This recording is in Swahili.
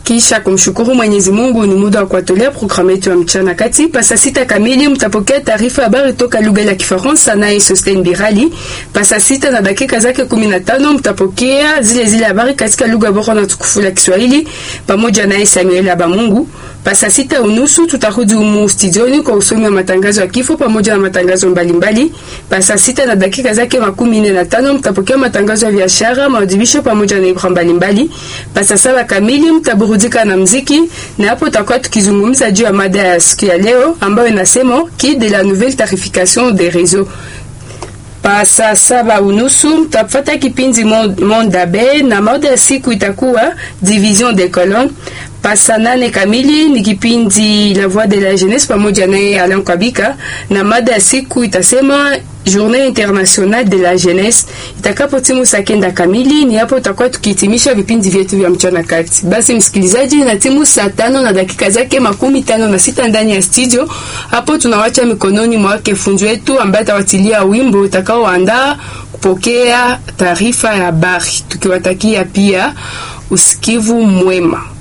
Kisha kumshukuru Mwenyezi Mungu, ni muda wa kuwatolea programu yetu ya mchana kati. Pasa sita kamili mtapokea taarifa habari toka lugha ya Kifaransa naye Sosten Birali. Pasa sita na dakika zake 15 mtapokea zile zile habari katika lugha bora na tukufu la Kiswahili pamoja naye Samuel Abamungu. Pasa sita unusu tutarudi humu studioni kwa usomi wa matangazo ya kifo pamoja na matangazo mbalimbali. Pasa sita na dakika zake makumi nne na tano mtapokea matangazo ya biashara, maadhibisho pamoja na ibra mbalimbali. Pasa saba kamili mtaburudika na mziki, na hapo tutakuwa tukizungumza juu ya mada ya siku ya leo ambayo inasema qui de la nouvelle tarification des réseaux Pasa saba unusu mtapata kipindi Mondabe na mada ya siku itakuwa division des colonnes. Pasa nane kamili ni kipindi La Voix de la Jeunesse pamoja naye Alain Kabika, na mada ya siku itasema Journée internationale de la jeunesse. Itakapo timu saa kenda kamili, ni hapo tutakuwa tukihitimisha vipindi vyetu vya mchana kati. Basi msikilizaji, na timu saa tano na dakika zake makumi tano na sita ndani ya studio, hapo tunawacha mikononi mwake fundi wetu ambaye atawatilia wimbo utakaoandaa kupokea taarifa ya habari, tukiwatakia pia usikivu mwema.